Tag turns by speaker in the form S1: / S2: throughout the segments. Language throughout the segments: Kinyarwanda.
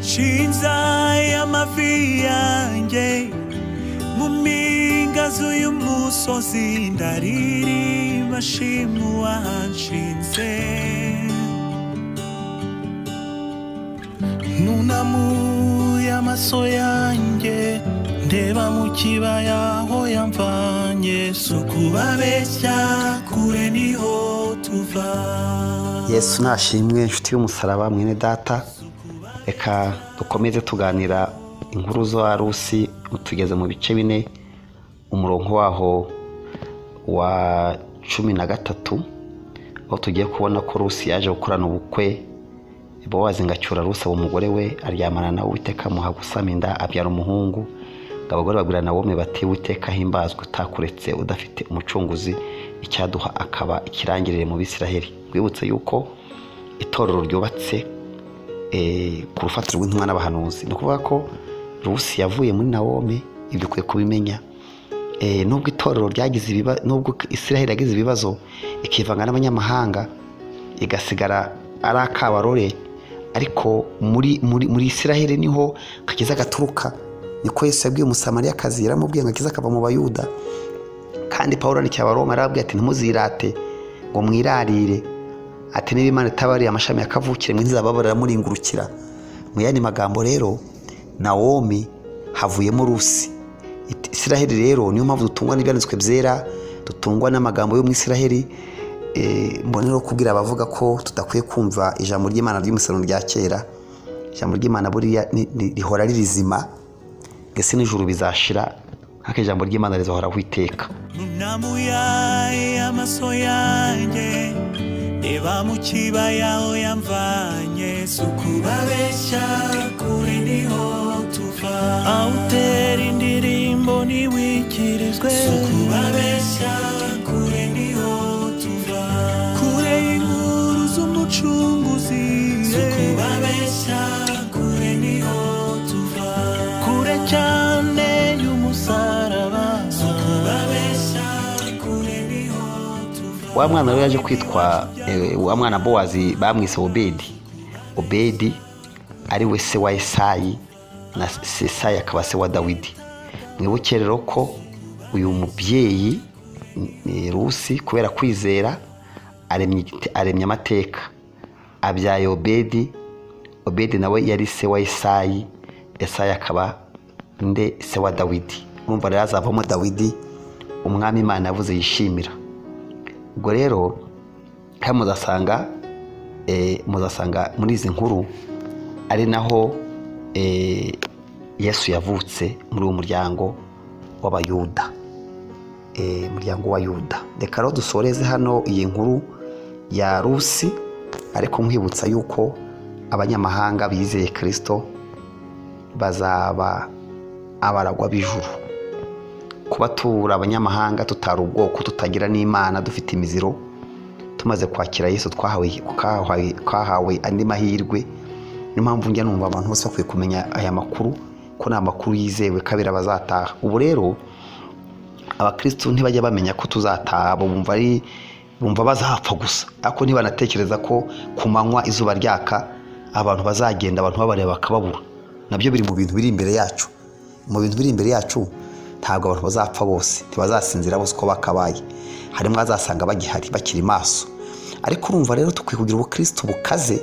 S1: shinzaye amavi yanjye mu mpinga z'uyu musozi ndaririmba shimwa uwanshinze
S2: nunamuye amaso yanjye ndeba mu kibaya aho yamvanye
S1: si ukubabeshya kure niho tuva
S3: yesu nashimwe inshuti y'umusaraba mwene data reka dukomeze tuganira inkuru zo arusi utugeze mu bice bine umurongo waho wa cumi na gatatu aho tugiye kubona ko rusi yaje gukorana ubukwe bowazi ngacyura rusi aba umugore we aryamana nawe witeka amuha gusama inda abyara umuhungu ngo abagore babwira na wome bati witeka himbazwe utakuretse udafite umucunguzi icyaduha akaba ikirangirire mu bisiraheli rwibutse yuko itorero ryubatse eh, ku rufatiro rw'intumwa n'abahanuzi ni ukuvuga ko rusi yavuye muri nawome ibyo ukwiye kubimenya Eh, nubwo itorero ryagize ibibazo nubwo isiraheli yagize ibibazo ikivanga n'abanyamahanga igasigara ari akabarore ariko muri muri muri isiraheli niho kakiza gaturuka niko yesu yabwiye umusamariyakazi yaramubwiye ngo akiza akava mu bayuda kandi paul yandikiye abaroma yarababwiye ati ntimuzirate ngo mwirarire ati niba imana itabariye amashami ya mwe ntizababara aramuringurukira mu yandi magambo rero nawomi havuyemo rusi It- isiraheli rero niyo mpamvu dutungwa n'ibyanditswe byera dutungwa n'amagambo y'umwisiraheli mbone no kubwira abavuga ko tudakwiye kumva ijambo ry'imana ry'umusaruro rya kera ijambo ry'imana buriya ni- ni- rihora ririzima ndetse n'ijuru bizashira ariko ijambo ry'imana rizahoraho iteka
S1: nunamuyaye amaso yanjye reba mu kibaya aho yamvanye si ukubabeshya kure niho tuva
S2: awutera indirimbo ntiwikirizwe
S1: si ukubabeshya kure niho tuva kure y'inkuru z'umucunguzi si ukubabeshya kure niho tuva
S2: kure cyane y'umusaraba
S1: si ukubabeshya kure niho tuva
S3: wa mwana rero yaje kwitwa eh, wa mwana bowazi bamwise obedi obedi ari we se wa esayi na se- esayi akaba se wa dawidi mwibuke rero ko uyu mubyeyi eh, rusi kubera kwizera aremye igite- aremye amateka abyaye obedi obedi nawe yari se wa esayi esayi akaba nde se wa dawidi urumva rero azavamo dawidi umwami imana yavuze yishimira ubwo rero hano muzasanga eh, muzasanga muri izi nkuru ari naho eh, yesu yavutse muri uwo muryango w'abayuda Eh, umuryango w'abayuda reka rero dusoreze hano iyi nkuru ya rusi ariko nkwibutsa yuko abanyamahanga bizeye kirisito bazaba abaragwa b'ijuru kuba tubura abanyamahanga tutari ubwoko tutagira n'imana dufite imiziro tumaze kwakira yesu twahawe kahawe- kahawe andi mahirwe niyo mpamvu njya numva abantu bose bakwiye kumenya aya makuru ko ni amakuru yizewe kabiri abazataha ubu rero abakirisitu ntibajya bamenya ko tuzataha bo bumva ari bumva bazapfa gusa ariko ntibanatekereza ko ku manywa izuba ryaka abantu bazagenda abantu babareba bakababura nabyo biri mu bintu biri imbere yacu mu bintu biri imbere yacu ntabwo abantu bazapfa bose ntibazasinzira bose uko bakabaye harimo azasanga bagihari bakiri maso ariko urumva rero tukwiye kugira ubukirisitu bukaze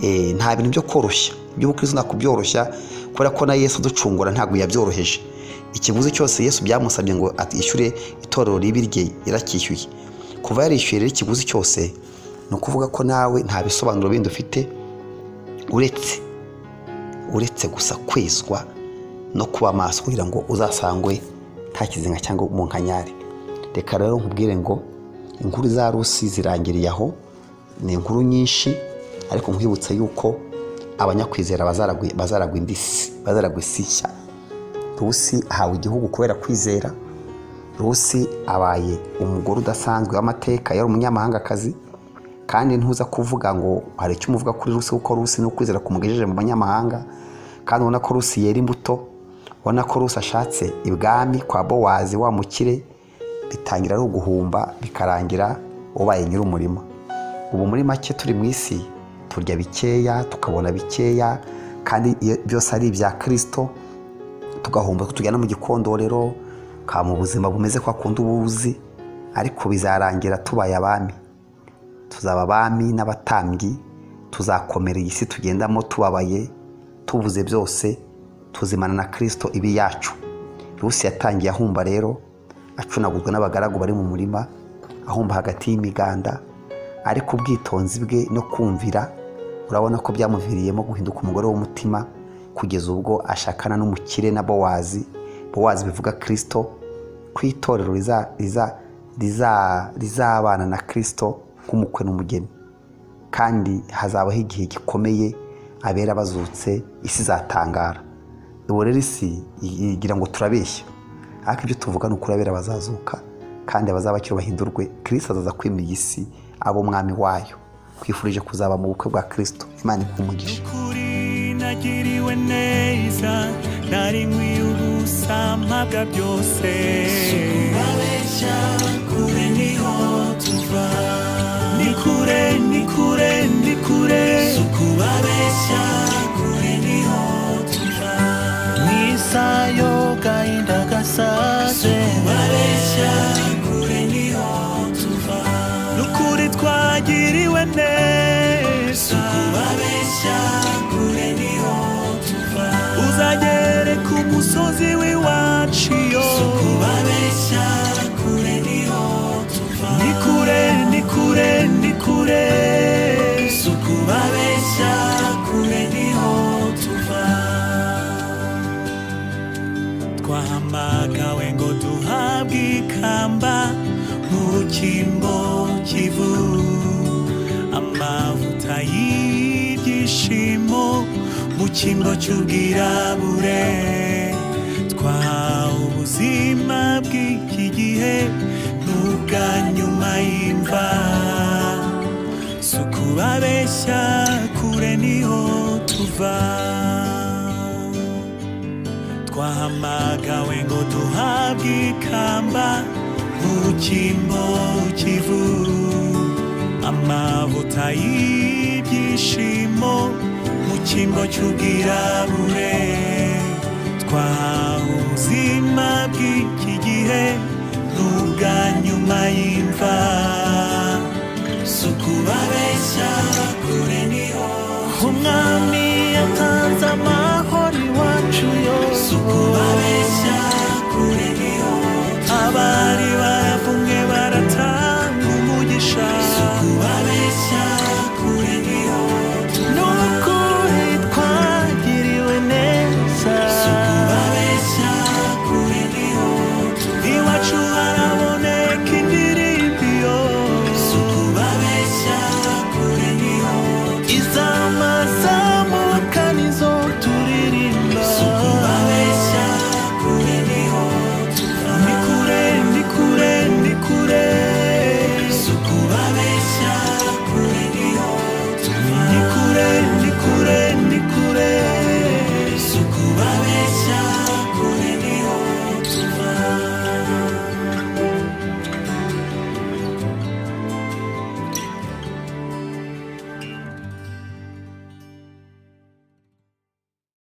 S3: eh, nta bintu byo koroshya iby'ubukristo nta kubyoroshya kubera ko na yesu ducungura ntabwo yabyoroheje ikiguzi cyose yesu byamusabye ngo yishyure itorero ribi rye yaracyishyuye kuva yarishyuye rero ikiguzi cyose ni ukuvuga ko nawe nta bisobanuro bindi ufite uretse uretse gusa kwezwa no kuba maso kugira ngo uzasangwe nta kizinga cyangwa mu nkanyari reka rero nkubwire ngo inkuru za rusi zirangiriye aho ni inkuru nyinshi ariko nkwibutsa yuko abanyakwizera bazaragwi- bazaragwa indisi bazaragwa isi nshya rusi ahawe igihugu kubera kwizera rusi abaye umugore udasanzwe w'amateka yari umunyamahangakazi kandi ntuza kuvuga ngo hari icyo umuvuga kuri rusi kuko rusi ni ukwizera kumugejeje mu banyamahanga kandi ubona ko rusi yera imbuto ubona ko rusi ashatse ibwami kwa bowazi wa mukire bitangira ari uguhumba bikarangira ubaye nyir'umurima ubu muri make turi mu isi turya bikeya tukabona bikeya kandi iyo byose ari ibya kirisito tugahomba ko tujyana mu gikondorero ka mu buzima bumeze ko akunda ubuzi ariko bizarangira tubaye abami tuzaba abami n'abatambyi tuzakomera iyi si tugendamo tubabaye tubuze byose tuzimana na kirisito ibi yacu yose yatangiye ahumba rero acunaguzwa n'abagaragu bari mu murima ahumba hagati y'imiganda ariko ubwitonzi bwe no kumvira urabona ko byamuviriyemo guhinduka umugore w'umutima kugeza ubwo ashakana n'umukire na bowazi bowazi bivuga kirisito ko itorero rizabana na kirisito nk'umukwe n'umugeni kandi hazabaho igihe gikomeye abera bazutse isi zatangara ubu rero isi igira ngo turabeshya ariko ibyo tuvuga ni ukurabera bazazuka kandi abazabakiro bahindurwe kirisito azaza kwima iyi si abo umwami wayo twifurije kuzaba mu bukwe bwa kirisito imana ikumugisha
S1: ukuri nagiriwe neza nari nkwiye ubusa mpabwa byose kubabeshya kure niho tuva ni kure ni kure ni kure kubabeshya kure niho tuva
S2: nk'isayo gahinda gasaze
S1: kubabeshya kure niho tuva ni ukuri twagiriwe neza kubabeshya kure niho tuva uzagere ku musozi w'iwacu yo kubabeshya kure niho tuva ni kure ni kure ni kure kubabeshya kure niho tuva twahamagawe ngo duhabwe ikamba mu rukingo cy'ivu amavuta y'ibyishimo mu cyimbo cy'ubwirabure twahawe ubuzima bw'iki gihe n'ubwa nyuma y'imva si ukubabeshya kure niho tuva twahamagawe ngo duhabwe ikamba mu cyimbo cy'ivu amavuta y'ibyishimo mu cyimbo cy'ubwirabure twahawe ubuzima bw'iki gihe n'ubwa nyuma y'imva si ukubabeshya